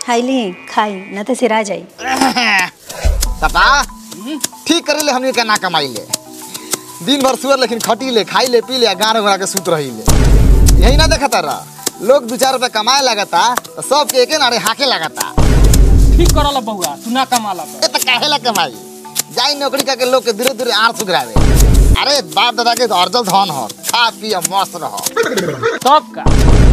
खाइली खाई न तो सिरा जाई पापा ठीक करे ले हमनी के ना कमाई ले दिन भर सुअर लेकिन खटी ले खाई ले पी ले गाना घोड़ा के सूत रही ले यही ना देखता रह लोग दू चार रुपया कमाए लगता तो सबके एके नारे हाके लगता ठीक करल बउआ तू ना कमाला ए तो काहे ला कमाई जाई नौकरी करके लोग के दूरे दूरे आड़ सुगरावे अरे बाप दादा के तो अर्जल धन हो खा पिया मस्त रहो तब का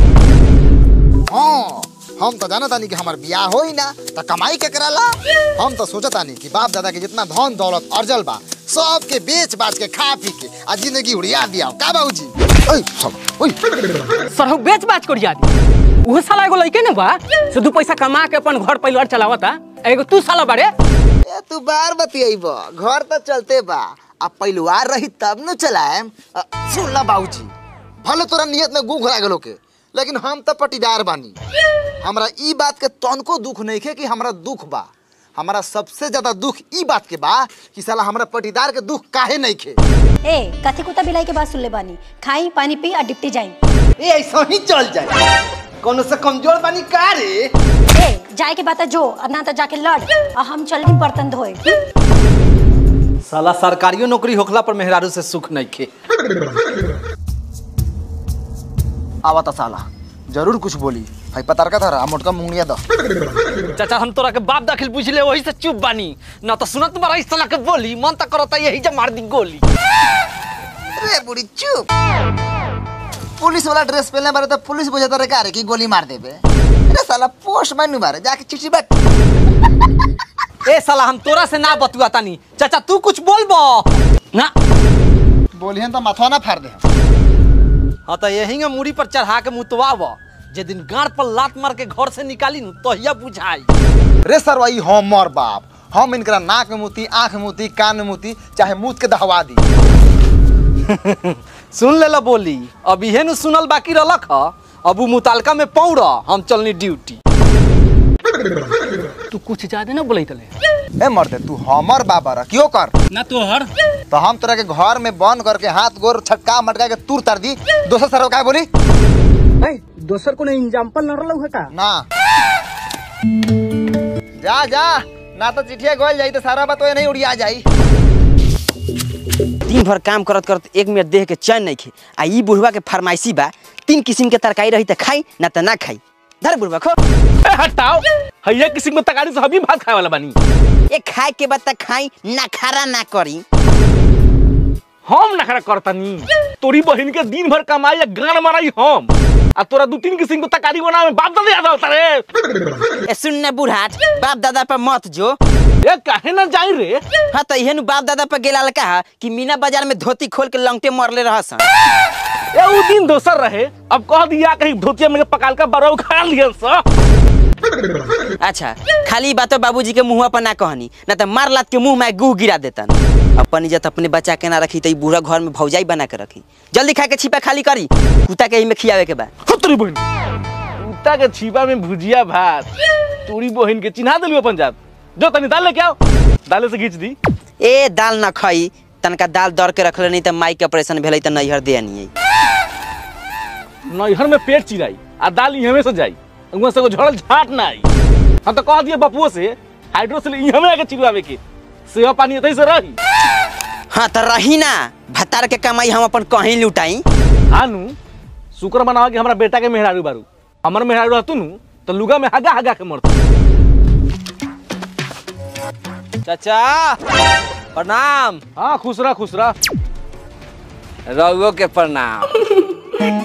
हाँ हम तो जानत तानी कि हमार बियाह होई ना तो कमाई के कराला हम तो सोचत तानी कि बाप दादा के जितना धन दौलत अर्जल बा सब के बेच बाच के खा पी के आ जिंदगी उड़िया दिया का बाबूजी ओए सब ओए सरहु बेच बाच करिया दी उहे साला एगो लइके न बा से दू पैसा कमा के अपन घर परिवार चलावता एगो तू साला बारे ए तू बार बतियाइब घर तो चलते बा अब परिवार रही तब न चलाएम अ, सुन ला बाबूजी भले तोरा नियत में गू घुरा गेलो के लेकिन हम तो पटीदार बानी हमरा ई बात के तनको दुख नहीं खे कि हमरा दुख बा हमरा सबसे ज्यादा दुख ई बात के बा कि साला हमरा पटीदार के दुख काहे नहीं खे ए कथी कुत्ता बिलाई के बात सुन ले बानी खाई पानी पी और डिप्टी जाई ए ऐसा ही चल जाए कोनो से कमजोर बानी का रे ए जाए के बात है जो और ना तो जाके लड़ और हम चल बर्तन धोए साला सरकारियो नौकरी होखला पर मेहरारू से सुख नहीं खे आवा ता साला जरूर कुछ बोली भाई पतार का था मोटका मुंगलिया दो चाचा हम तोरा के बाप दाखिल पूछ ले वही से चुप बानी ना तो सुनत बारा इस साला के बोली मन तक करता यही जा मार दी गोली रे बुढ़ी चुप पुलिस वाला ड्रेस पहनने बारे तो पुलिस बुझाता रे का रे कि गोली मार देबे अरे साला पोस्ट मैनू बारे जाके चिट्ठी बैठ ए साला हम तोरा से ना बतुआ तानी चाचा तू कुछ बोलबो ना बोलिहन तो माथवा ना फाड़ दे हाँ तो यही में मूड़ी पर चढ़ा के मुतवाब जे दिन गाड़ पर लात मार के घर से निकाली नु तहिया बुझाई रे सर वही हमर बाप हम इनकरा नाक में मुती आंख में मुती कान में मुती चाहे मुंह के दहवा दी सुन ले ला बोली अब इहे नु सुनल बाकी रहलक ह अब उ मुतालका में पौड़ हम चलनी ड्यूटी तू कुछ ज्यादा ना बोलै तले ए मर्दे तू हमर बाबा रह क्यों कर ना तोहर तो हम तोरा के घर में बंद करके हाथ गोर छटका मटका के तूर तर दी दोसर सर का बोली दोसर कोनो एग्जांपल न रहलौ है का ना जा जा ना तो चिट्ठिया गोल जाई तो सारा बात नहीं उड़िया जाई दिन भर काम करत करत एक मिनट देह के चैन नहीं खे आ ई बुढ़वा के फरमाइशी बा तीन किस्म के तरकारी रही त खाई ना त ना खाई धर बुढ़वा खो ए, हटाओ हैया किसी में तगाड़ी से हबी भात खाए वाला बानी ए खाए के बाद त खाई ना खारा ना करी हम नखरा करतनी तोरी बहन के दिन भर कमाई या गान माराई हम आ तोरा दू तीन किस्म के तकारी बना में बाप दादा याद होता रे ए सुन ना बुढ़ाट बाप दादा पर मत जो ये काहे ना जाई रे हाँ तो इहे नु बाप दादा पर गेला कहा कि मीना बाजार में धोती खोल के लंगटे मरले रहसन ए उ दिन दोसर रहे अब कह दिया कहीं धोतिया में पकाल का बरौ खा लियन स अच्छा खाली बातो बाबूजी के मुंह पर ना कहनी ना तो मार लात के मुंह में गुह गिरा देतन अपन इज्जत अपने बचा के ना रखी तो ई बूढ़ा घर में भौजाई बना के रखी जल्दी खा के छिपा खाली करी कुत्ता के में खियावे के बा तोरी बहन कुत्ता के छीपा में भुजिया भात तोरी बहन के चिन्हा दिलू अपन जात जो तनी दाल लेके आओ दाले से खींच दी ए दाल न खई तनका दाल दर के रखले नहीं तो माई के ऑपरेशन भेलै तो नैहर दे नहीं नैहर में पेट चिराई आ दाल इहमे से जाई उहाँ से को झड़ल झाट ना आई हम तो कह दिए बपुओ से हाइड्रोसिल इहमे आके चिरवावे के सेवा पानी एतही से रही हाँ तो रही ना भतार के कमाई हम अपन कहीं लुटाई हानु शुक्र मनावा कि हमरा बेटा के मेहरारू बारू हमर मेहरारू रहतु नु तो लुगा में हगा हगा के मरतु चाचा प्रणाम हाँ खुश रह खुश रह रउओ के प्रणाम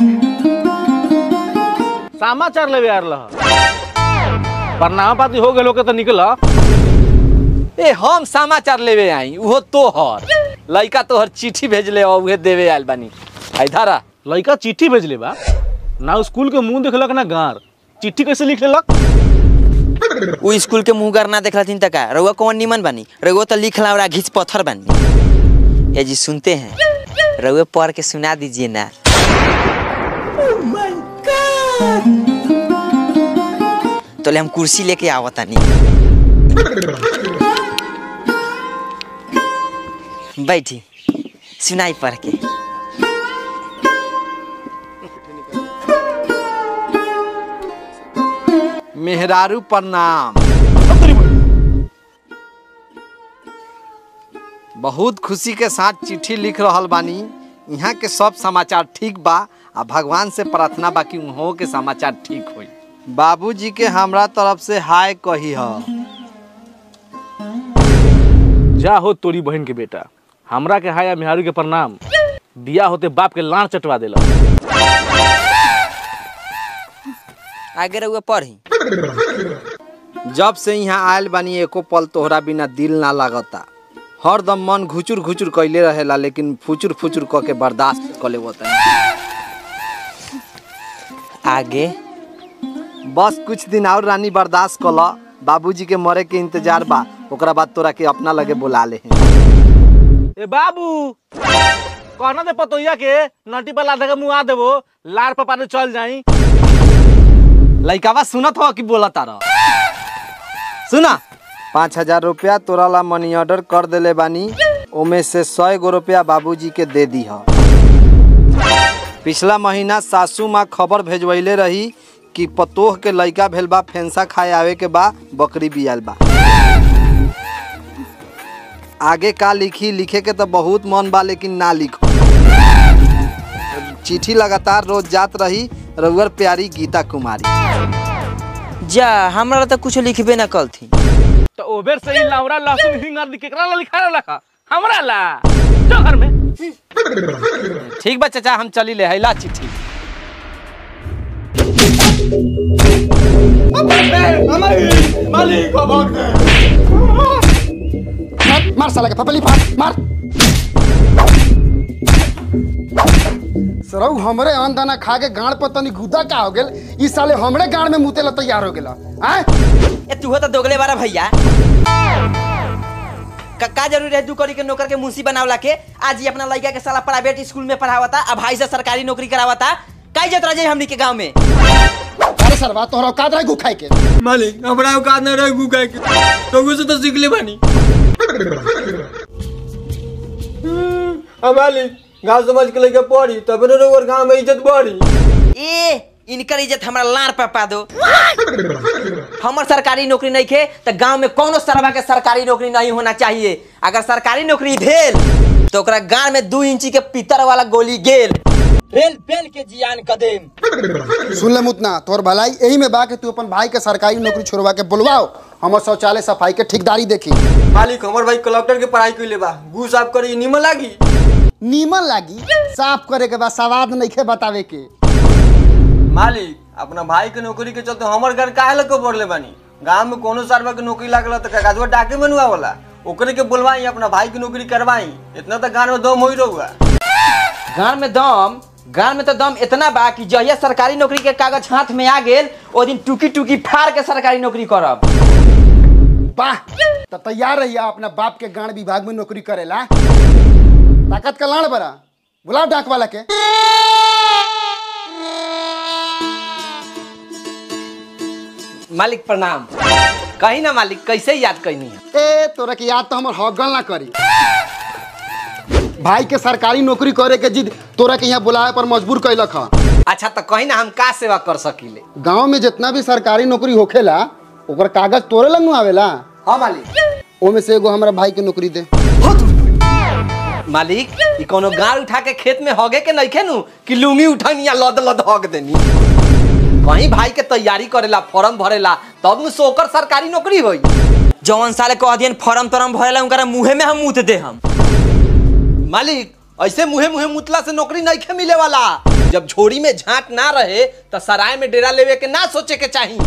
समाचार लेवे आ रहा प्रणाम पाती हो गेलो के तो निकल ए हम समाचार लेवे आई उहो तोहर लइका तोहर चिट्ठी भेजले और उहे देवे आइल बानी आई धारा लड़का चिट्ठी भेजले बा ना स्कूल के मुंह देखलक ना गार चिट्ठी कैसे लिख लेलक उ स्कूल के मुंह कर ना देख रही तक रउआ कौन निमन बानी रउआ तो लिख ला और घिच पत्थर बानी ए जी सुनते हैं रउआ पढ़ के सुना दीजिए ना तो ले हम कुर्सी लेके आवतानी बैठी सुनाई पढ़ के मेहरारू प्रणाम बहुत खुशी के साथ चिट्ठी लिख रहल बानी यहाँ के सब समाचार ठीक बा आ भगवान से प्रार्थना बा कि उहों के समाचार ठीक होई बाबूजी के हमरा तरफ से हाय कही ह जा हो तोरी बहन के बेटा हमरा के हाया मेहारू के प्रणाम दिया होते बाप के लाड़ चटवा देला आगे रहुआ पढ़ी जब से यहाँ आयल बानी एको पल तोहरा बिना दिल ना लागता हरदम मन घुचुर घुचुर कैले रहेला लेकिन फुचुर फुचुर क के बर्दाश्त कर ले होता आगे बस कुछ दिन और रानी बर्दाश्त कल बाबूजी के मरे के इंतजार बा ओकरा बाद तोरा के अपना लगे बुला ले ए बाबू कहना दे पतोइया के नटी पर लाधा के मुआ देबो लार पपा ने चल जाई लइकावा सुनत हो कि बोला तारा सुना पाँच हजार रुपया तोरा ला मनी ऑर्डर कर देले बानी ओमे से सौ गो रुपया बाबूजी के दे दी ह पिछला महीना सासू माँ खबर भेजवैले रही कि पतोह के लइका भेल बा फेंसा खाए आवे के बा बकरी बियाल बा आगे का लिखी लिखे के तो बहुत मन बा लेकिन ना लिखो चिट्ठी लगातार रोज जात रही रउअर प्यारी गीता कुमारी जा हमरा तो कुछ लिखबे ना कल थी तो ओबेर से ही लावरा लहसुन हिंगर दी केकरा ला लिखा रखा हमरा ला चल घर में ठीक बा चाचा हम चली ले हैला चिट्ठी मार मार साला के पपली फाड़ मार सरौ हमरे अन्न दाना खा के गाड़ पर तनी गुदा का हो गेल ई साले हमरे गाड़ में मुते ला तैयार हो गेला आय ए तू तो दोगले बारा भैया का, का जरूरी है दू करी के नौकर के मुंशी बनावला के आज ही अपना लड़का के साला प्राइवेट स्कूल में पढ़ावता अब भाई से सरकारी नौकरी करावता काई जत रहे हमनी के गांव में अरे सरवा तोहरा औकात रहे गु खाए के मालिक हमरा औकात न रहे गुगा के तो से तो सीख ले बानी मालिक गाँव समाज के लेके पढ़ी तब न रोवर गाँव में इज्जत बढ़ी ए इनकर इज्जत हमरा लार पपा दो हमर सरकारी नौकरी नहीं खे तो गांव में कोनो सरवा के सरकारी नौकरी नहीं होना चाहिए अगर सरकारी नौकरी भेल तो ओकरा गांव में दू इंची के पीतर वाला गोली गेल रेल पेल के जियान कदेम सुन ले मुतना तोहर भलाई यही में बा कि तू अपन भाई के सरकारी नौकरी छोड़वा के बुलवाओ हमर शौचालय सफाई के ठेकेदारी देखी मालिक हमर भाई कलेक्टर के पढ़ाई कैले बा घू साफ करी निमन लागी नीमन लागी साफ करे के बाद सवाद नइखे बतावे के मालिक अपना भाई के नौकरी के चलते हमर घर काहे लग पड़ले बानी गांव में कोनो सरवा के नौकरी लागल तो कागजवा डाके मनुआ वाला ओकरे के बुलवाई अपना भाई की नौकरी करवाई इतना तक गांव में दम हो ही रहुआ गांव में दम गांव में तो दम इतना बा कि जहिया सरकारी नौकरी के कागज हाथ में आ गेल ओ दिन टुकी टुकी फाड़ के सरकारी नौकरी करब वाह तो तैयार रहिया अपना बाप के गाड़ विभाग में नौकरी करेला ताकत का लाड़ बरा बुलाओ डाक वाला के मालिक प्रणाम कही ना मालिक कैसे याद कैनी है ए तोरा के याद तो हमर हगल ना करी भाई के सरकारी नौकरी करे के जिद तोरा के यहाँ बुलाए पर मजबूर कैलक ह अच्छा तो कही ना हम का सेवा कर सकीले गांव में जितना भी सरकारी नौकरी होखेला ओकर कागज तोरे लंग आवेला हाँ मालिक ओमे से एगो हमरा भाई के नौकरी दे मालिक ई कोनो गाड़ उठा के खेत में हगे के नहीं खेनू कि लुंगी उठनी या लद लद हग देनी कहीं भाई के तैयारी करेला फॉर्म भरेला तब न सोकर सरकारी नौकरी होई जौन साले कह दियन फॉर्म तरम भरेला उनकरा मुंहे में हम मुत दे हम मालिक ऐसे मुहे मुहे मुतला से नौकरी नहीं खे मिले वाला जब झोरी में झाट ना रहे तो सराय में डेरा लेवे के ना सोचे के चाहिए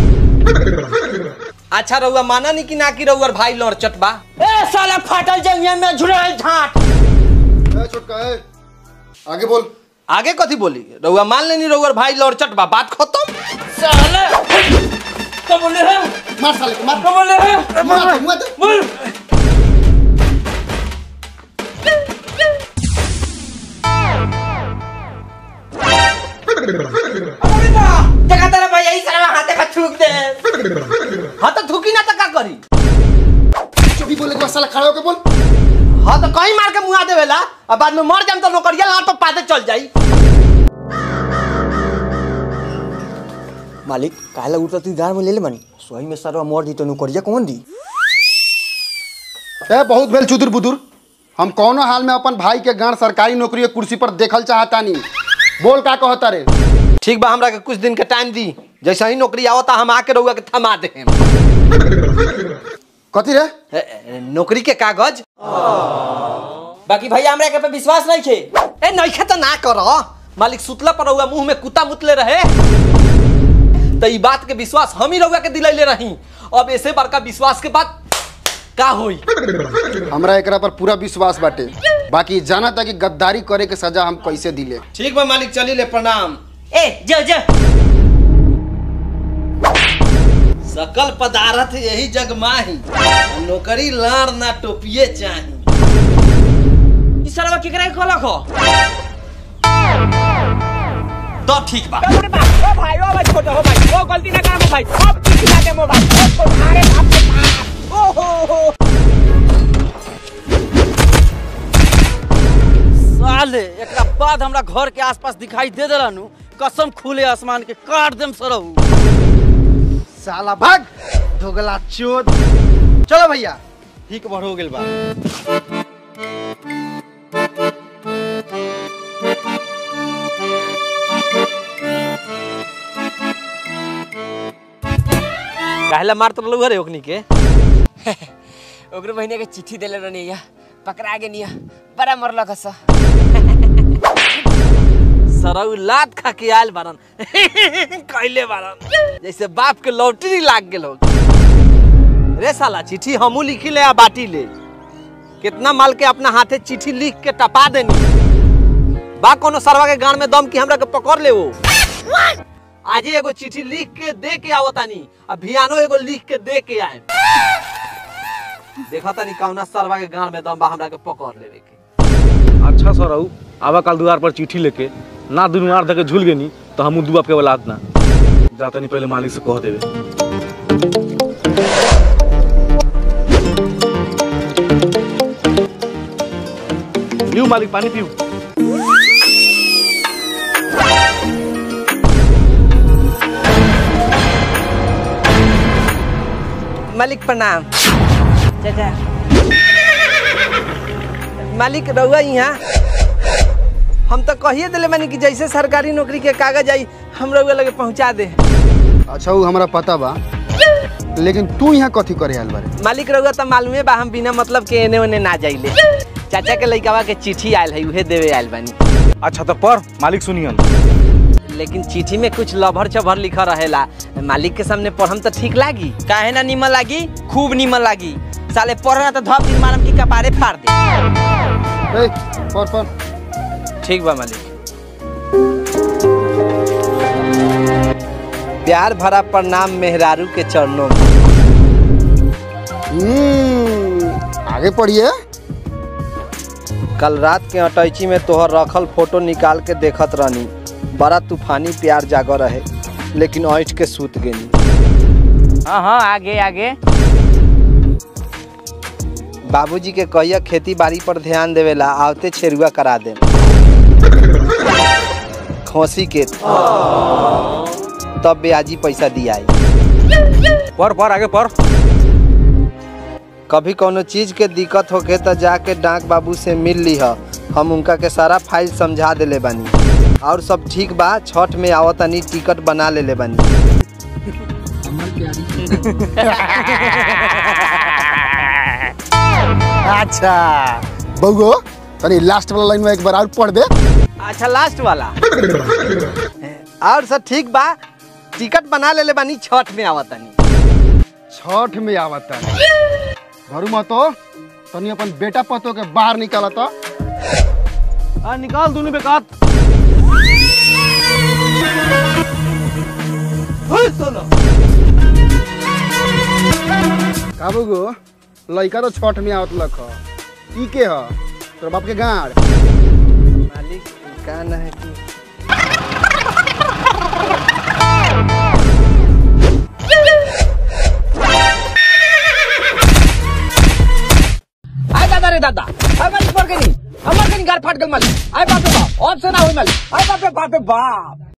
अच्छा रउआ माना नहीं कि ना कि रउआ भाई लड़ चटबा ए साला फाटल जंगिया में झुरल झाट ए, छोटका ए, आगे बोल आगे कथी बोली रउआ मान लेनी रउआ भाई लड़ चटबा बात खत्म साले तो बोले है मार साले को मार तो बोले है मुआ दे, मुआ दे। बोल देखा तेरा भैया इस साला हाथे में थूक दे हाँ तो थूकी ना तो का करी चुप ही बोले के बाद साला खड़ा होके बोल हाँ तो कहीं मार के मुआ देवेला और बाद में मर जाम तो नौकरिया लाट पर पाते चल जाई मालिक काहेला उठता तू गाँव में ले ले बानी सोही में सरवा मोर दी तो नौकरिया कौन दी ए बहुत भेल चुदुर बुदुर हम कौनो हाल में अपन भाई के गांड सरकारी नौकरी के कुर्सी पर देखल चाहतानी बोल का कहता रे ठीक बा हमरा के कुछ दिन के टाइम दी जैसे ही नौकरी आवता हम आके रहुआ के थमा दे कथी रे ए, ए, नौकरी के कागज बाकी भैया हमरा के पे विश्वास नहीं छे ए नइखे त ना कर मालिक सुतला पर रहुआ मुंह में कुत्ता मुतले रहे त ई बात के विश्वास हम ही रहुआ के दिलैले रही अब ऐसे बड़का विश्वास के बाद का होई हमरा एकरा पर पूरा विश्वास बाटे बाकी जाना था कि गद्दारी करे के सजा हम कैसे दिले ठीक बा मालिक चली ले प्रणाम ए जो जो सकल पदार्थ यही जग माही नौकरी लाड़ ना टोपिए चाही ई सरवा केकरा के कहलक हो तो ठीक बा ओ भाई ओ भाई छोटा हो भाई ओ गलती ना काम भाई अब किसी के मोर भाई ओ छोटा अरे बाप रे बाप ओ हो हो साले एकरा बाद हमरा घर के आसपास दिखाई दे देलानु कसम खुले आसमान के काट देम सरहु साला भाग धोगला चोद चलो भैया ठीक भर हो गेल बा काहेला मारत रहलू रे ओकनी के ओकरे बहिनी के चिट्ठी देले रहनी या पकड़ा गे निया बड़ा मरल कस सरऊ लात खा के आयल बारन कैले बारन जैसे बाप के लॉटरी लाग गेल हो रे साला चिट्ठी हमू लिखी ले आ बाटी ले कितना माल के अपना हाथे चिट्ठी लिख के टपा देनी बा कोनो सरवा के गान में दम की हमरा के पकड़ ले वो आज ही एगो चिट्ठी लिख के दे के आवो तानी अभियानो एगो लिख के दे के आए देखा तानी कौना सरवा के गान में दम बा हमरा के पकड़ लेवे के अच्छा सर रहू आवा कल द्वार पर चिट्ठी लेके ना दुनू आर धके झूल गेनी तो हमू दुआ के औलाद ना जातनी पहले मालिक से कह देवे पीऊ मालिक पानी पीऊ मालिक प्रणाम चाचा मालिक रहुआ यहाँ हम तो कहिए दिले मानी कि जैसे सरकारी नौकरी के कागज आई हम रहुआ लगे पहुँचा दे अच्छा वो हमरा पता बा लेकिन तू यहाँ कथी करे आयल बारे मालिक रहुआ तो मालूमे बा हम बिना मतलब के एने ओने ना जाइले चाचा के लइकावा के चिट्ठी आयल है उहे देवे आयल बानी अच्छा तो पर मालिक सुनियन लेकिन चिट्ठी में कुछ लभर चभर लिखा रहेला मालिक के सामने पढ़म तो ठीक लागी काहे ना निमन लागी खूब निमन लागी साले पढ़ना तो धप दिन मारम की कपारे फाड़ दे ए, पर पर ठीक बा मालिक प्यार भरा प्रणाम मेहरारू के चरणों में हम्म, आगे पढ़िए कल रात के अटैची में तोहर रखल फोटो निकाल के देखत रहनी बड़ा तूफानी प्यार जागो रहे लेकिन ऐठ के सूत गेनी हाँ हाँ आगे आगे बाबूजी के कहिया खेती बाड़ी पर ध्यान देवेला आवते छेरुआ करा दे खोसी के तब ब्याजी पैसा दियाई पर पर आगे पर कभी कोनो चीज के दिक्कत होके त जाके डाक बाबू से मिल ली हम उनका के सारा फाइल समझा देले बानी और सब ठीक बा छठ में आवतनी टिकट बना लेले बानी अच्छा बउगो तनी लास्ट वाला लाइन में एक बार और पढ़ दे अच्छा लास्ट वाला और सब ठीक बा टिकट बना लेले बानी छठ में आवतनी छठ में आवता घरू मतो तनी अपन बेटा पतो के बाहर निकाला तो आ निकाल दोनों बेकार का बउगो लइका तो छठ में आवत लख ई के ह तोर बाप के गाड़ मालिक का न है कि आय दादा रे दादा आय मालिक पर के नहीं हमार के नहीं गार फाट गल मालिक आय बाप रे बाप ऑप्शन ना होई मालिक आय बाप रे बाप रे बाप